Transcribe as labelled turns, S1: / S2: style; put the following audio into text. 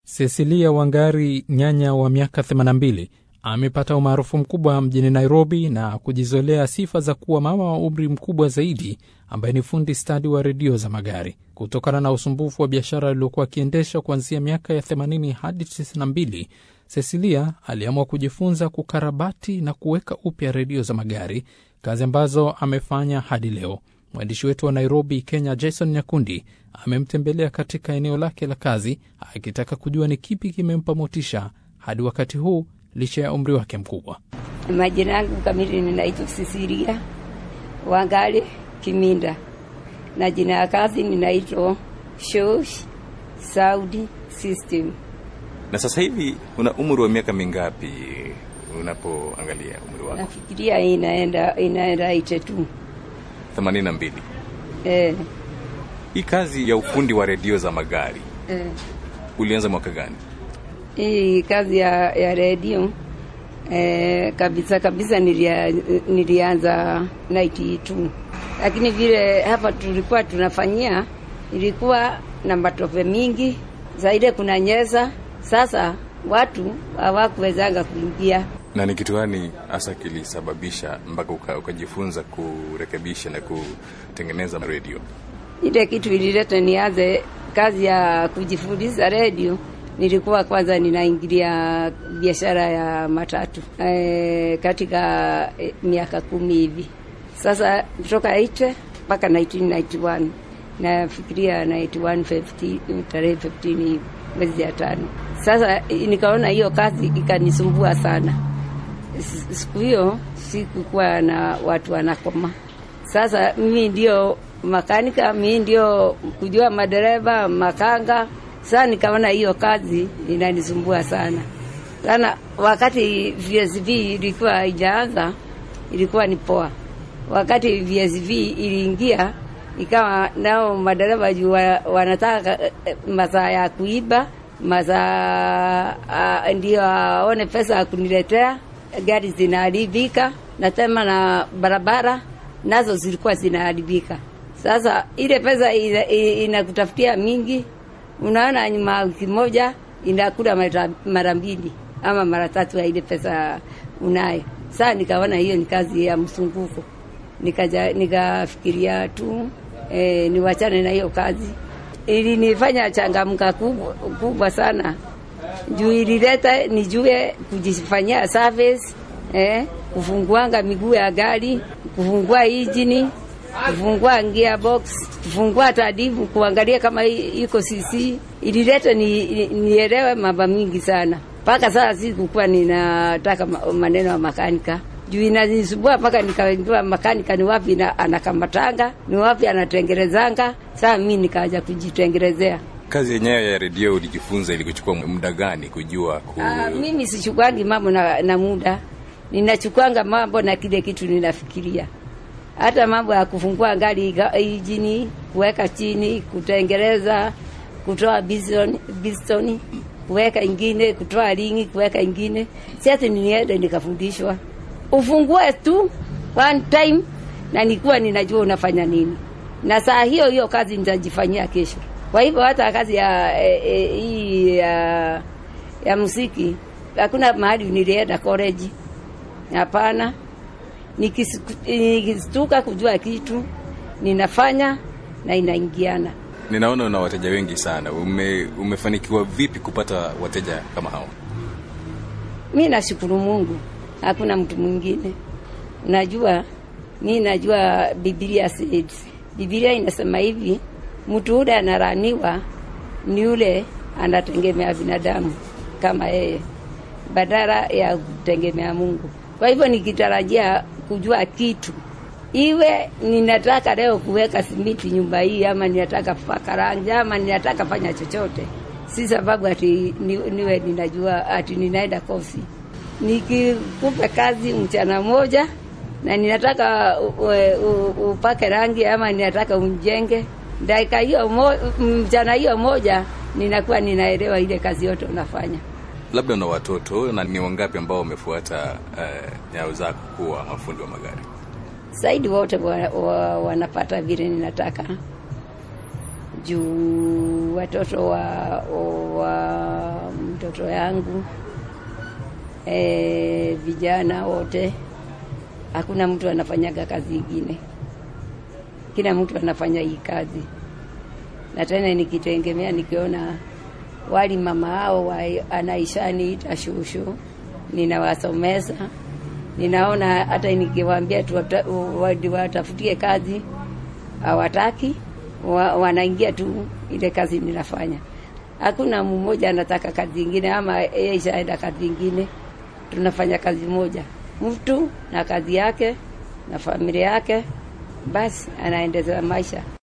S1: Cecilia Wangari, nyanya wa miaka 82, amepata umaarufu mkubwa mjini Nairobi na kujizolea sifa za kuwa mama wa umri mkubwa zaidi ambaye ni fundi stadi wa redio za magari. Kutokana na usumbufu wa biashara aliyokuwa akiendesha kuanzia miaka ya 80 hadi 92, Cecilia aliamua kujifunza kukarabati na kuweka upya redio za magari, kazi ambazo amefanya hadi leo. Mwandishi wetu wa Nairobi, Kenya, Jason Nyakundi amemtembelea katika eneo lake la kazi akitaka kujua ni kipi kimempa motisha hadi wakati huu licha ya umri wake mkubwa.
S2: Majina yangu kamili ninaitwa Cecilia Wangari Kiminda na jina ya kazi ninaitwa Shosh Saudi System.
S3: Na sasa hivi una umri wa miaka mingapi unapoangalia umri wako?
S2: Nafikiria inaenda inaenda ite tu
S3: 82.
S2: eh,
S3: Hii kazi ya ufundi wa redio za magari
S2: eh.
S3: ulianza mwaka gani?
S2: Hii kazi ya, ya redio eh, kabisa kabisa nilia, nilianza 92 lakini vile hapa tulikuwa tunafanyia ilikuwa na matope mingi zaidi, kuna nyeza. Sasa watu hawakuwezanga kuingia
S3: Na ni kitu gani hasa kilisababisha mpaka uka- ukajifunza kurekebisha na kutengeneza redio?
S2: ile kitu ilileta nianze kazi ya kujifundisha redio. Nilikuwa kwanza ninaingilia biashara ya matatu e, katika e, miaka kumi hivi sasa, kutoka 80 mpaka 1991 nafikiria 91 15 tarehe 15 hivi mwezi ya tano. Sasa nikaona hiyo kazi ikanisumbua sana. S- Siku hiyo sikukuwa na watu wanakoma sasa mimi ndio makanika, mimi ndio kujua madereva, makanga. Sasa nikaona hiyo kazi inanisumbua sana sana. Wakati VSV ilikuwa haijaanza ilikuwa ni poa. Wakati VSV iliingia ikawa nao madereva juu wa- wanataka eh, eh, masaa ya kuiba masaa ah, ndio aone pesa ya kuniletea gari zinaharibika na tena na barabara nazo zilikuwa zinaharibika. Sasa ile pesa ina- ina- inakutafutia mingi, unaona nyuma ya wiki moja inakula mara- mara mbili ama mara tatu ya ile pesa unayo. Sasa nikaona hiyo ni kazi ya msunguko, nikaja nikafikiria tu eh, niwachane na hiyo kazi. Ilinifanya changamka kubwa, kubwa sana juu ilileta nijue kujifanyia service eh, kufunguanga miguu ya gari, kufungua injini, kufungua gearbox, kufungua hata divu, kuangalia kama i- iko CC. Ilileta ni, ni- nielewe mambo mingi sana mpaka sasa sikukuwa ninataka ma- maneno ya makanika juu inanisumbua mpaka nikajua makanika ni wapi na, anakamatanga ni wapi anatengerezanga. Saa mi nikaja kujitengerezea.
S3: Kazi yenyewe ya redio ulijifunza ilikuchukua muda gani kujua ku...
S2: Ah, mimi sichukuangi mambo na, na muda, ninachukuanga mambo na kile kitu ninafikiria. Hata mambo ya kufungua gari iga- injini, kuweka chini, kutengereza, kutoa bison, bistoni, kuweka ingine, kutoa ringi, kuweka ingine. Si ati niende nikafundishwa, ufungue tu one time, na nikuwa ninajua unafanya nini, na saa hiyo hiyo kazi nitajifanyia kesho. Kwa hivyo hata kazi ya eh, eh, hii ya ya muziki hakuna mahali nilienda college, hapana. Nikisiku- Nikistuka kujua kitu ninafanya na inaingiana.
S3: Ninaona una wateja wengi sana. Ume, umefanikiwa vipi kupata wateja kama hao?
S2: Mi nashukuru Mungu, hakuna mtu mwingine. Najua mi najua Biblia says, Biblia inasema hivi, mtu ule anaraniwa ni yule anategemea binadamu kama yeye badala ya kutegemea Mungu. Kwa hivyo nikitarajia kujua kitu, iwe ninataka leo kuweka simiti nyumba hii, ama ninataka kupaka rangi, ama ninataka fanya chochote, si sababu ati ni, niwe ninajua ati ninaenda kosi. Nikikupa kazi mchana moja na ninataka u- u- u- upake rangi ama ninataka umjenge, dakika hiyo mo, mchana hiyo moja ninakuwa ninaelewa ile kazi yote unafanya.
S3: Labda una watoto na ni wangapi ambao wamefuata uh, nyayo zako kuwa mafundi wa magari?
S2: zaidi wote wa, wa, wanapata vile ninataka juu watoto wa, wa watoto yangu e, vijana wote, hakuna mtu anafanyaga kazi ingine, kila mtu anafanya hii kazi, na tena nikitegemea nikiona wali mama hao wa anaishani ita shushu, ninawasomesa ninaona hata nikiwaambia watafutie kazi hawataki, wa, wanaingia tu ile kazi ninafanya. Hakuna mmoja anataka kazi ingine ama yeye ishaenda kazi ingine. Tunafanya kazi moja, mtu na kazi yake na familia yake, basi anaendeleza maisha.